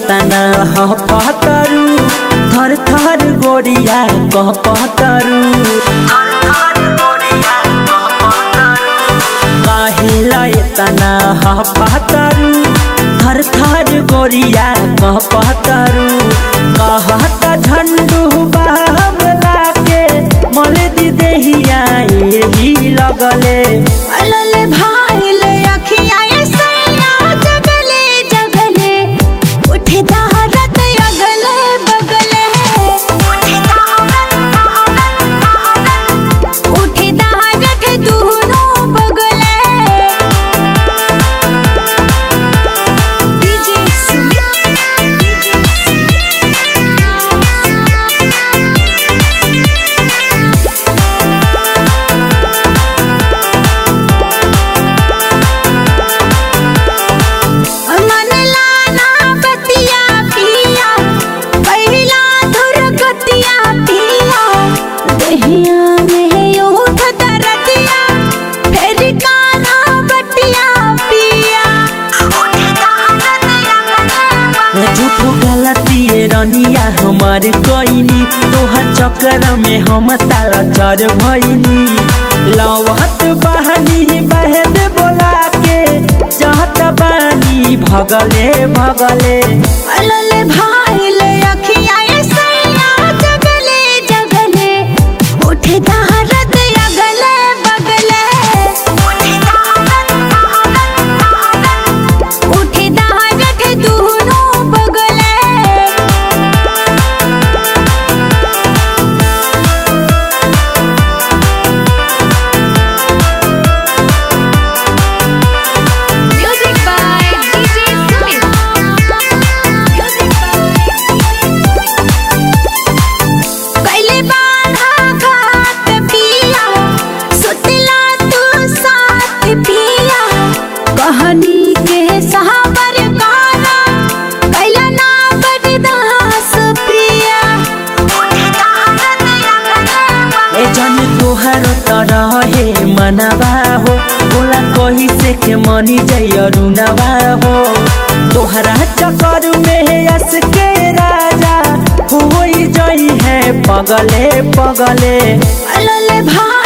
तना ह पहतरू थर थर गोरिया कह पहतरू काहेला तना ह पहतरू थर थर गोरिया कह पहतरू कहता झंडू बाबला के मल दी देहिया यही लगले अलले भाईले अखियाँ ये सैया जगले जगले उठे दहाड़त अगले बगले उठे दहाड़त उठे दहाड़त दोनों बगले डीजे सुमित डीजे मन लाना बतिया पिया पहिला धुर गतिया पिया दहिया में उठ दरतिया फिर काना बतिया पिया झूठ गलती रनिया हमार कोइनी तोहर चक्कर में हम तारा चर भइनी लवत बहनी बहद बोला के चाहत बानी भगले भगले अलले भाईले अखियाँ ये सैया जगले जगले उठे दहाड़त अगले बगले उठे दहाड़त उठे दहाड़त दोनों बगले Music by DJ Sumit. Music कैले बाधा घाट पिया सुतला तू साथ पिया कहानी के सहाबर गाना कैला ना बरदास प्रिया ए जन तोहर तरह हे मनवा हो बोला कही से के मनी जय रुनवा हो तोहरा चक्कर में यस के राजा होई जई है पगले पगले अलले भा